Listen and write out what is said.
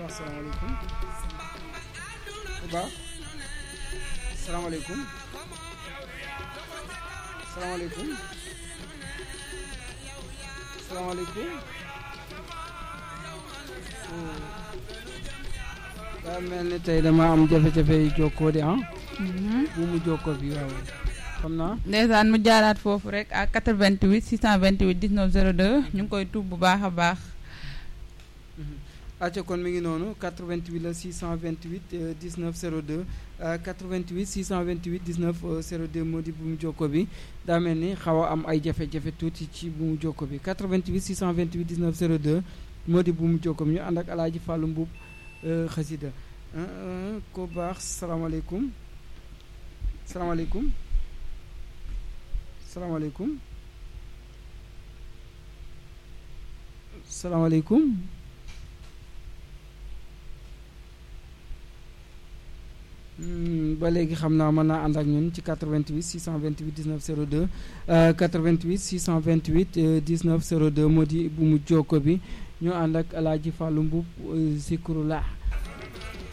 asalaamaaleykum bu baax asalaamaaleykum asalaamaaleykum asalaamaaleykum daa mel ni tey dama am jafe-jafe yi jokkoo di ah bu mu jokkoo bi waaw xam naa ndeysaan mu jaaraat foofu rek à 88 628 19 02 ñu ngi koy tuub bu baax a baax acca kon mi ngi noonu 88 la 628 euh, 19 02 euh, 88 628 19 euh, 02 moo di bu mu jokko bi daa mel ni xaw a am ay jafe-jafe tuuti ci bu mu jokko bi 88 628 19 02 moo di bu mu jokko bi ñu ànd ak alaaji Fàllu Mbub xasida ko baax salaamaaleykum salaamaaleykum salaamaaleykum salaamaaleykum ba léegi xam naa mën naa ànd ak ñun ci 88 628 19 02 88 628 19 02 moo di bu mu jokko bi ñu ànd ak alaaji Fàllu Mbub Zikrullah